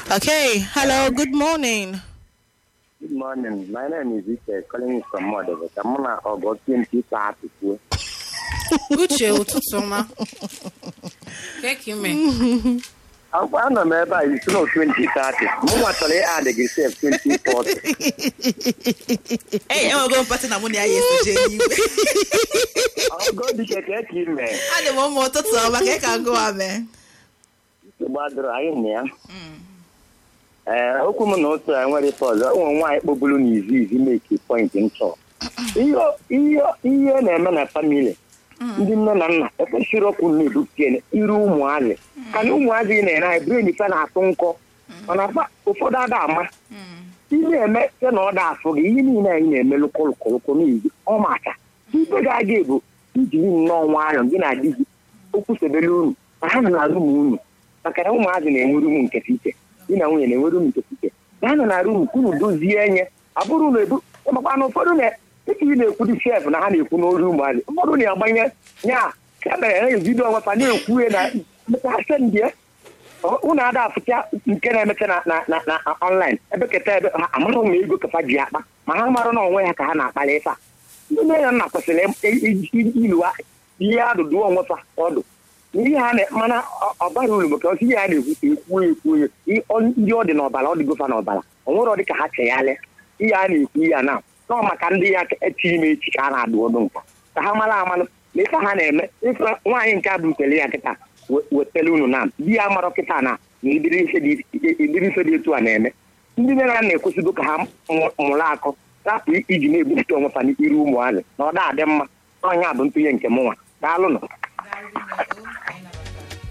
Okay, hello, good morning. Good morning. My name is Ike, calling you from Modebe. Ka mụ na ọgọ TNT ka apụkwuo. uche ụtụtụ ọma keki me Akwụkwọ anọ m ebe a isi na 2030. Mụ nwa chọrọ ịad gị sef 2040. Ee, enwego mpatị na mụ na ya ya esoje n'igwe. Ọgọ dike ka eke ime. Adị m ụmụ ụtụtụ ọma ka ị ka gụwa mee. Gbadoro anyị na ya. Ee, okwu m na otu a nwere ife ọzọ. Ụmụ nwaanyị kpọburu n'izu izu meki point nchọ. Ihe ihe ihe na-eme na famili. Ndị nne na nna ekwesịrị ọkụ na-ebupụta iru ụmụazị. Ka na ụmụazị ị na-ere anyị bụrụ ife na-atụ nkọ. Mana fa- ụfọdụ ada ama. ị na-eme site na ọ da afọ gị ihe niile anyị na-eme lụkọlụkọlụkọ n'izu ọ maka ibe ga-aga bụ ijiri nnọọ nwayọọ gị na di gị okwu sebere unu ma ha nọ na rum unu maka na ụmụazị na-enwe rum nke iche di na nwunye na-enwe rum nke iche na nọ na rum unu dozie enye abụrụ na ebu makwa na ụfọdụ na dịka ị na-ekwu dị chef na ha na-ekwu n'olu ụmụazị ụfọdụ na-agbanye nya ka mere ha ebido ọnwafa na-ekwu ya na asendị unu ada afụcha nke na-emecha na na na na ọnlaịn ebe keta ebe ha amaghị ma ego kafa ji akpa ma ha marụ na onwe ha ka ha na-akpali ife a ndị nne ya nna kwesịrị iluwa ihe adụdụ onwe fa ọdụ ihe ha na mana ọ- ọ bara uru maka osi ihe ha na-ekwu ekwu ekwu ya i- ọ- ndị ọ dị n'ọbara ọ dịgofa n'ọbara o nwere ọ dị ka ha chegharịa ihe a na-ekwu ya na nọ maka ndị ya echi ime echi ka a na-adụ ọdụ nka ka ha mara amalụ na ife ha na-eme ife nwaanyị nke a butere ya kịta we- wetara unu na di ya marọ kịta na na ibiri ife dị ibiri ife dị etu a na-eme ndị nne na nna ekwesịgo ka ha mụ- mụrụ akọ rapụ iji na-ebupụta onwe fa n'iru ụmụazị na ọ da adị mma ọnya bụ ntụnye nke mụnwa daalụ nọ